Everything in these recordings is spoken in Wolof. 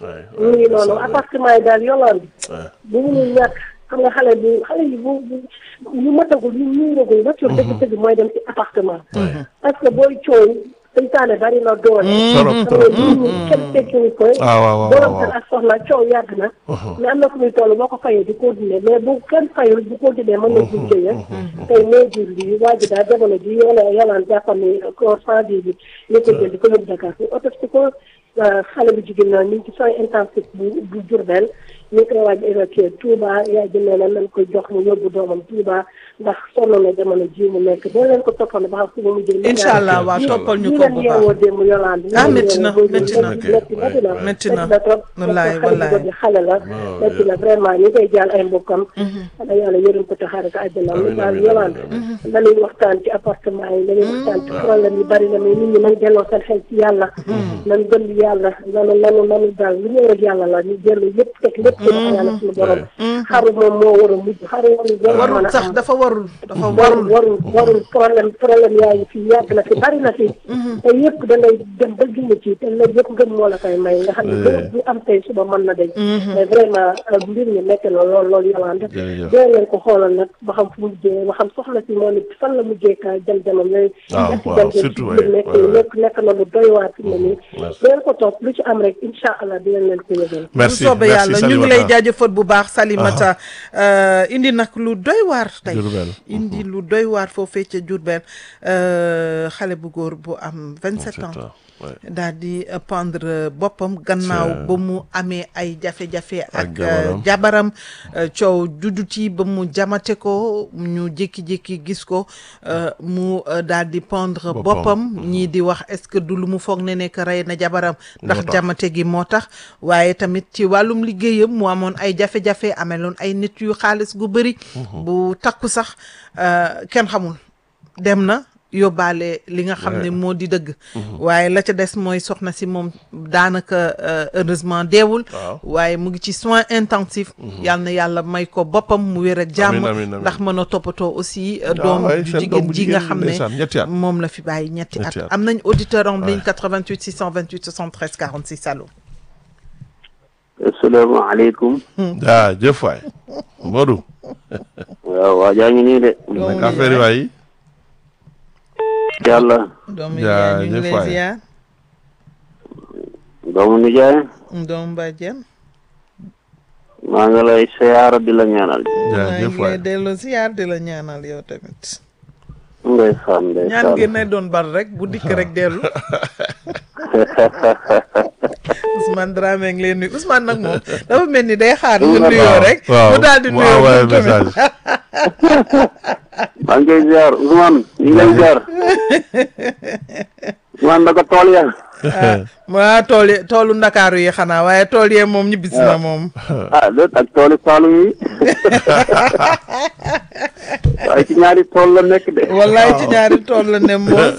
waay mu ngi noonu waay appartement yi daal yolaan waay. bu mu ñàkk xam nga xale bu xale yi bu bu ñu matagul ñu ñuuragul ba coow dëgg dëgg mooy dem ci appartement parce que booy coow seytaane bari na doole Trop, xam trop. nga nit ñi kenn tekkiwu ko Ah, waaw, waaw, borom waaw. kër ak soxna coow yàgg na mais am na fu muy toll boo ko fayee di continuer mais bu kenn fayul bu continuer mën na jur jëye tey moo jur lii waa ji daal jamono ji yola yolaan jàppam ni corps sans vie bi ñu ko jël di ko yóbbu Dakar ñu autopsie ko xale bu jigéen na ñu ngi ci soins intensifs bu bu Diourbel ñu ngi koy waaj évacuer Touba yaay ji nee na nañ ko jox mu yóbbu doomam Touba ndax sonn na jamono ji mu nekk doo leen ko toppal ba xam fu mu mujjee incha allah waa toppal ñu ñu ko leen bu yeewoo baax démb Yolande Ah, métti na, métti na. métti métti na métti na. trop Wallaay, parce que xale wallaay. bu xale la Waaw, métti na vraiment ñu koy jaal ay mbokkam xanaa yàlla yërëm ko te xaare ko àjjana Amiin, ñu daal amiin, Yolande amiin, nañuy waxtaan ci appartement yi nañuy waxtaan ci problème yi bari na mais nit ñi nañ delloo seen xel ci yàlla nañ gëm yàlla nanu nanu nanu daal lu ñëw rek yàlla la ñu dellu lépp teg lépp ci loxo yàlla suñu borom xaru moom moo war a mujj xaru warul war a mën warul a sax am dafa warul dafa warul warul warul warul problème problème yaa ngi fi yàgg na fi bari na fi te yëpp da ngay dem ba ginn ci te loolu yëpp ngëm moo la koy may nga xam ne bërëb bu am tey suba mën na dañ mais vraiment mbir mi nekk na lool loolu yowaan Jërëjëf. dee leen ko xoolal nag ba xam fu mujjee ba xam soxla si moo nit fan la mujjee ka jam jamam yooyu waaw, ñetti waaw, jam jam ci surtout, biir ouais, nekk ouais, ouais. nekk nekk na lu doy waar fi mu ne nii merci. dee leen ko topp lu ci am rek incha allah dinañ leen ko yëgal merci bu soobee merci yàlla ñu ngi lay Salimata. jaajëfal bu baax Salimata euh, indi nag lu doy waar tey Diourbel. indi lu doy waar foofee ca Diourbel euh, xale bu góor bu am 27 ans Ouais. daal di euh, pendre boppam gannaaw Ca- ba mu amee ay jafe-jafe ak Ak euh, jabaram. jabaram euh, coow juddu ci ba mu jamate ko ñu jékki-jékki gis ko euh, mu euh, daal di pendre Boppam. boppam ñii di wax est-ce que du lu mu foog ne nekk rey na jabaram ndax Moo tax. jamate gi moo tax waaye tamit ci wàllum liggéeyam mu amoon ay jafe-jafe ameloon ay nit yu xaalis gu bëri bu takku sax euh, kenn xamul dem na yóbbaale li nga xam ne moo di dëgg waaye la ca des mooy soxna si moom daanaka euh, heureusement deewul Waaw. waaye mu ngi ci soins intensifs yal na yàlla may ko boppam mu wér ak jàmm Amiin, amiin, amiin. ndax mën a toppatoo aussi euh, Ah, doom waaye ju seen doom jigéen bu ji nga jigéen xam ndeysaan, ñetti at. ne moom la fi bàyyi ñetti Ñetti at at. am nañ auditeur en ligne 88 628 73 46 allo asalaamaaleykum ah jëf waay Modou waaw waa jaa ngi nii de naka affaire yi waay yàlla doomu Jaa- yaay ñu ngi jëf lay waay. ziar doomu nijaay doomu bàjjen maa ngi lay siyaara di la ñaanal jaa maa jëf ngi lay waay delloo ziar di la ñaanal yow tamit ngay saan ngay ñaan saan gi nay doon bar rek bu dikk rek dellu Ousmane Dramé ngi leen nuyu Ousmane nag moom dafa mel ni day xaar nga nuyoo rek waaw mu daal di mu nuyoo envoyé moom tamit message maa ngi koy ziar Ousmane ñu ngi lay ziar Ousmane naka tool ya waa tool yi toolu ndakaaru yi xanaa waaye tool yee moom ñibbisi na moom ah déet ak tooli Saalum yi waaye ci ñaari tool la nekk de wallaay ci ñaari tool la ne moos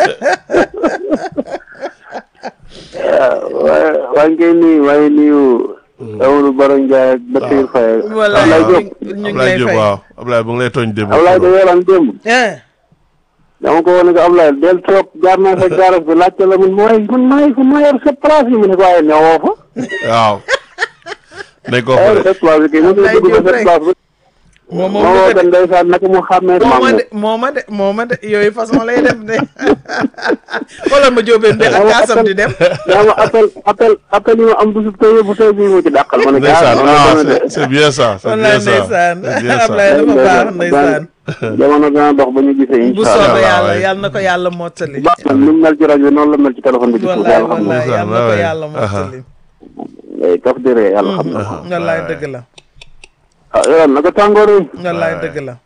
waaye waa ngi koy nuyu waaye nuyu Amadou Baro Ndiaye ak Bassirou Faye wallaay Ablaye ñu Diop ngi Ablaye lay Diop fay waaw Ablaye bu ngi lay tooñ démb Ablaye da weeram démb eh dama ko woon ne ko Ablaye del toog jaar naa sa gaaras bi laajte la mun mooy mun maay fu ma yor sa place yi mu ne ko waaye newoo fa waaw nañ ko yor xoolee sa place bi kay mu Ablaye dugg Diop sa rek. place bi moom moo moom woo de ko ndeysaan naka mu xàmmee moo ma maam de moo ma de moo ma de yooyu façon lay def de xoolal ma jóobeen benn kaasam di dem daa ma appel appel appel yi ma am bisu tey bu tey bii mu ci dàqal ma ne ko ndeysaan ah ah noonu la c'est c'est bien ça c'est wallaay bien ça ndeysaan c'est bien ça Ablaye dafa baax ndeysaan jamono dana dox ba ñu gisee bu incha soobee allah yàlla waay. yàlla na ko yàlla mottali baax na ni mu mel ci rajo bi noonu la mel ci téléphone bi ci suuf wallaay yàlla xam na wallaay yàlla na ko waay. yàlla mottali ngay kaf di ree yàlla xam na ko wallaay dëgg la ah yow naka tàngoor yi wallaay dëgg la